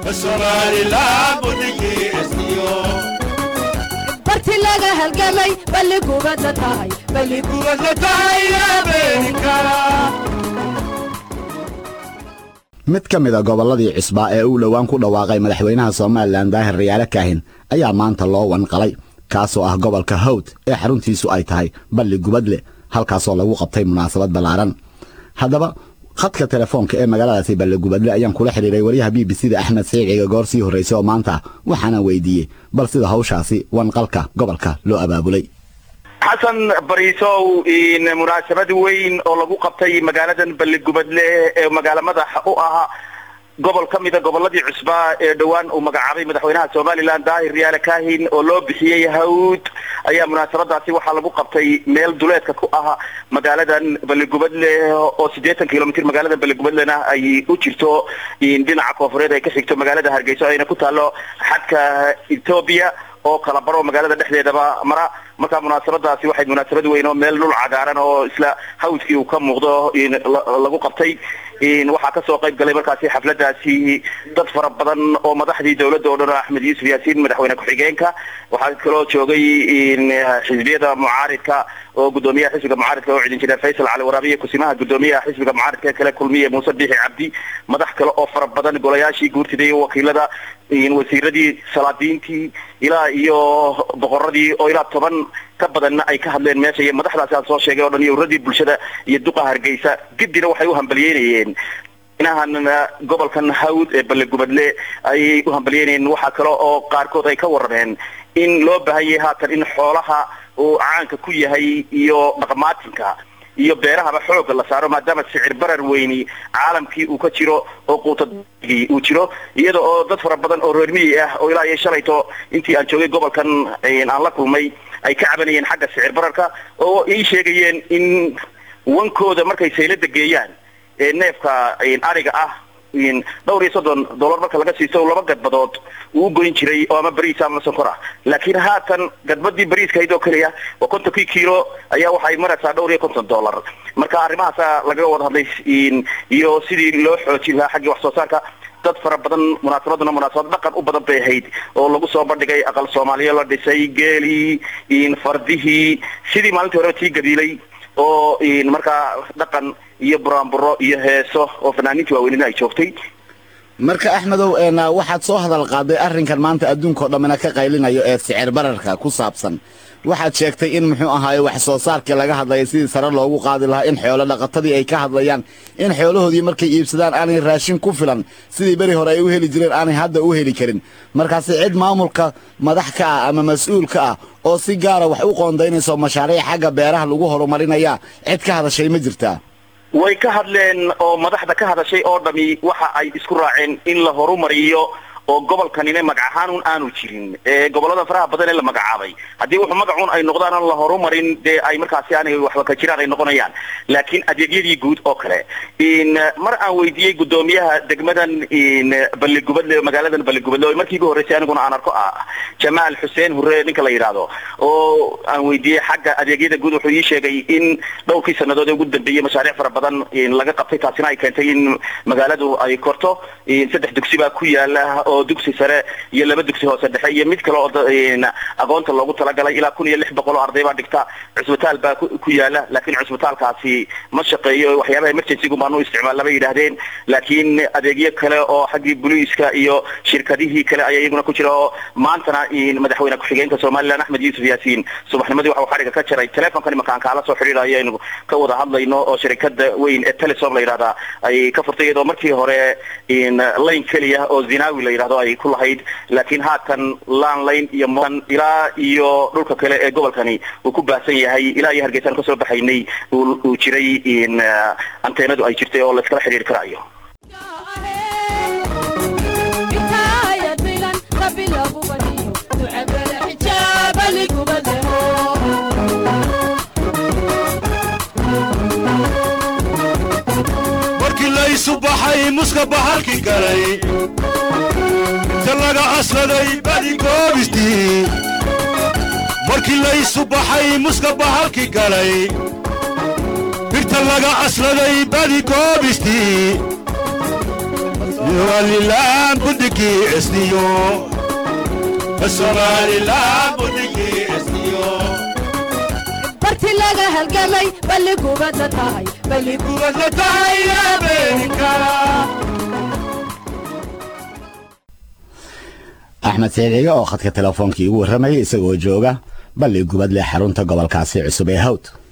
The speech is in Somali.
somalilan budigii estiyo barti laga halgamay balli gubadla tahay balli gubadla tahay ameerika mid ka mid a gobolladii cusbaa ee uu dhowaan ku dhawaaqay madaxweynaha somalilan daahir rayaale kaahin ayaa maanta loo wanqalay kaasoo ah gobolka hawd ee xaruntiisu ay tahay balli gubadle halkaasoo lagu qabtay munaasabad ballaaran haddaba khadka telefoonka ee magaaladaasi balle gubadle ayaan kula xidhiiray wariyaha b b c da axmed siciiga goor sii horraysay oo maanta waxaana weydiiyey bal sida hawshaasi wanqalka gobolka loo abaabulay xasan bariisow munaasabad weyn oo lagu qabtay magaaladan balligubadle ee magaalo madax u ahaa gobol ka mida gobolladii cusbaa ee dhowaan uu magacaabay madaxweynaha somalilan daahir riyaale kahin oo loo bixiyey hawd ayaa munaasabadaasi waxaa lagu qabtay meel duleedka ku ah magaaladan balligubadle oo siddeetan kilomitr magaaladan balligubadlena ay u jirto dhinaca koofureed ay ka xigto magaalada hargeyso ayna ku taalo xadka etoobiya oo kala baro magaalada dhexdeedaba mara markaa munaasabadaasi waxay munaasabad weyn oo meel dhul cagaaran oo isla hawdkii uu ka muuqdo lagu qabtay waxaa kasoo qayb galay markaasi xafladaasi dad fara badan oo madaxdii dowladda oo dhan axmed yuusuf yaasiin madaxweyne ku-xigeenka waxaa kaloo joogay xisbiyada mucaaridka oo gudoomiyaha xisbiga mucaaridka oo cidin jira faysal cali waraabiye kusimaha gudoomiyaha xisbiga mucaaridka kale kulmiye muuse biixi cabdi madax kale oo fara badan golayaashii guurtida iyo wakiilada wasiiradii salaadiintii ilaa iyo boqoradii oo ilaa toban ka badanna ay ka hadleen meesha iyo madaxdaasi aan soo sheegay o dhan iyo uradii bulshada iyo duqa hargeysa gidina waxay u hambaliyeynayeen inahan gobolkan hawd ee ballegubadle ayay u hambaliyeynayeen waxaa kale oo qaarkood ay ka warrameen in loo baahan yahay haatan in xoolaha uu caanka ku yahay iyo dhaqmaatinka iyo beerahaba xooga la saaro maadaama sicir barar weyni caalamkii uu ka jiro oo quutadii uu jiro iyada oo dad fara badan oo reer miyi ah oo ilaa iyo shalayto intii aan joogay gobolkan aan la kulmay ay ka cabanayeen xagga sicir bararka oo ii sheegayeen in wankooda markay saylada geeyaan ee neefka ariga ah dhowr iyo soddon dollar marka laga siisto laba gadbadood uu goyn jiray oo ama bariis ama sonkor ah laakiin haatan gadbadii bariiskahayd oo keliya waa kontonkii kiilo ayaa waxay maraysaa dhowr iyo konton dollar marka arrimahaasa lagaga wada hadlay iyo sidii loo xoojin lahaa xaggii wax soo saarka dad fara badan munaasabaduna munaasabad dhaqan u badan bay ahayd oo lagu soo bandhigay aqal soomaaliya la dhisay geelii fardihii sidii maalintii hore tii gabiilay oo markaa dhaqan iyo buraanburo iyo heeso oo fanaaniintii waaweynina ay joogtay marka axmedow waxaad soo hadal qaaday arrinkan maanta adduunkao dhammina ka qaylinayo ee sicir bararka ku saabsan waxaad sheegtay in muxuu ahaaye wax soo saarkii laga hadlaya sidii sare loogu qaadi lahaa in xoolo dhaqatadii ay ka hadlayaan in xoolahoodii markay iibsadaan aanay raashin ku filan sidii beri hore ay u heli jireen aanay hadda u heli karin markaasi cid maamulka madax ka ah ama mas-uul ka ah oo si gaara wax u qoondaynayso mashaariic xagga beeraha lagu horumarinaya cid ka hadashay ma jirtaa way ka hadleen oo madaxda ka hadashay oo dhami waxa ay isku raaceen in la horumariyo oo gobolkanina magac ahaanun aanu jirin ee gobolada faraha badan ee la magacaabay haddii wuxuu magacun ay noqdaan aan la horumarin dee ay markaasi aanay waxba ka jiraan ay noqonayaan laakiin adeegyadii guud oo kale mar aan weydiiyey gudoomiyaha degmadan balligubadle magaaladan balligubadle oo markii ugu horreysay aniguna aan arko ah jamaal xuseen hure ninka la yidhaahdo oo aan weydiiyey xagga adeegyada guud wuxuu ii sheegay in dhowrkii sanadood ee ugu dambeeyey mashaariic fara badan laga qabtay taasina ay keentay in magaaladu ay korto saddex dugsi baa ku yaala oo dugsi sare iyo laba dugsi hoose dhexe iyo mid kale oo aqoonta loogu talagalay ilaa kun iyo lix boqol oo arday baa dhigta cusbitaal baa ku yaala laakiin cusbitaalkaasi ma shaqeeyo waxyaabaha emergencygu baanu isticmaal bay yidhaahdeen laakiin adeegyo kale oo xaggii booliiska iyo shirkadihii kale ayaa iyaguna ku jira oo maantana madaxweyne ku-xigeenka somalilan axmed yuusuf yaasiin subaxnimadii waxa uu xadhiga ka jaray telefonkani markaan kaala soo xidhiidhayo aynu ka wada hadlayno oo shirkada weyn ee telesom la yidhahda ay ka furtay iyadoo markii hore lane keliya oo zinawi la yidhahdo ay ku lahayd laakiin haatan landline iyo moan ilaa iyo dhulka kale ee gobolkani uu ku baahsan yahay ilaa iyo hargeysaan kasoo baxaynay uu jiray anteenadu ay jirtay oo layskala xidhiiri karayo markii laysu baxay muska bahalki galay inta laga asladay badi goobistii markii laysu baxay muska bahalki galay birta laga asladay badi goobistii somalilan budigii esniyo somalilan budigii esniyo barti laga halgamay balli gubadla tahay balli gubadla tahay habeenka axmed saciid oo khadka teleefoonkii igu warramayay isagoo jooga balli gubadle xarunta gobolkaasi cusub ee hawd